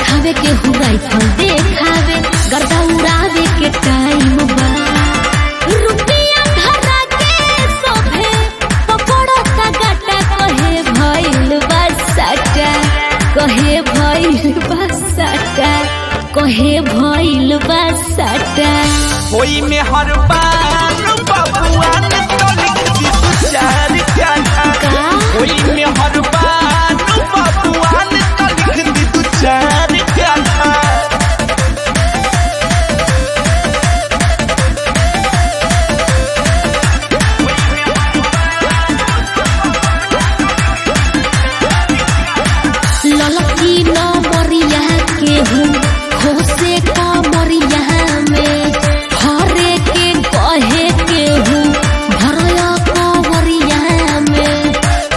देखावे के हुराई फल देखावे गर्दा उड़ावे के टाइम बा रुपया धरा के सोभे पकड़ो ता गाटा कहे भइल बा साटा कहे भइल बा साटा कहे भइल बा साटा होई में हर बार बबुआन तो लिख दी तू चार गाना का होई में हर बार बबुआन तो लिख दी तू चार गाना ललकी न मरिया के हूँ खोसे का मरिया में हरे के कहे के हूँ भरया का मरिया में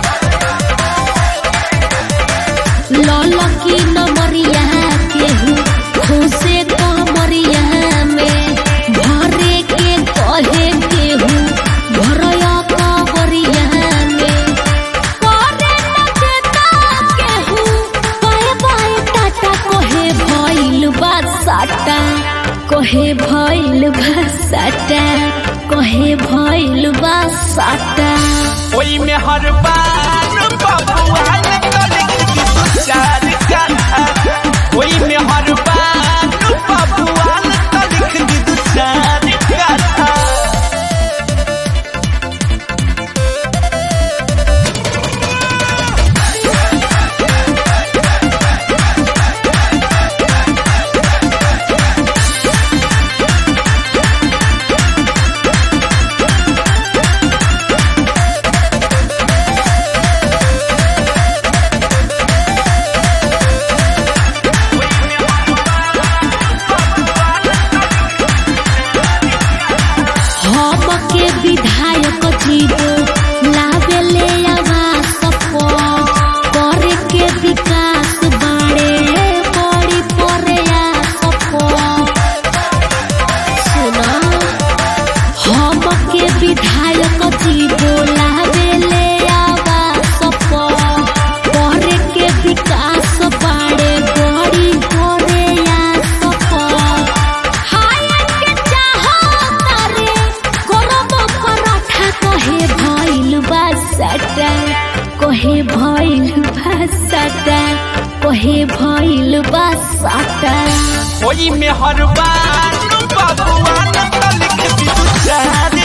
ललकी न मरिया के हूँ खोसे का मरिया में भरे के कहे के हूँ भरया का मरिया में करे न देता केहू, बाए बाए टाटा कहे भइल बा साटा कहे भइल बा साटा कहे भइल बा साटा होई में हर बार बबुआन तो लिख दी तू चार गाना होई में हर बार बबुआन तो लिख दी तू चार गाना हम के विधायक जीवो लावे ले आवास पर करे के विकास बाड़े बड़ी प्रयास पर सुना हम के विधायक जीवो लावे ले आवास पर करे के विकास बाड़े बड़ी प्रयास पर हाय के चाहो तारे गरम पराठा कहे भइल बा सटा कहे भइल बा सटा कहे भइल बा सटा होई में हर बार बबुआन तो लिख दी तू चार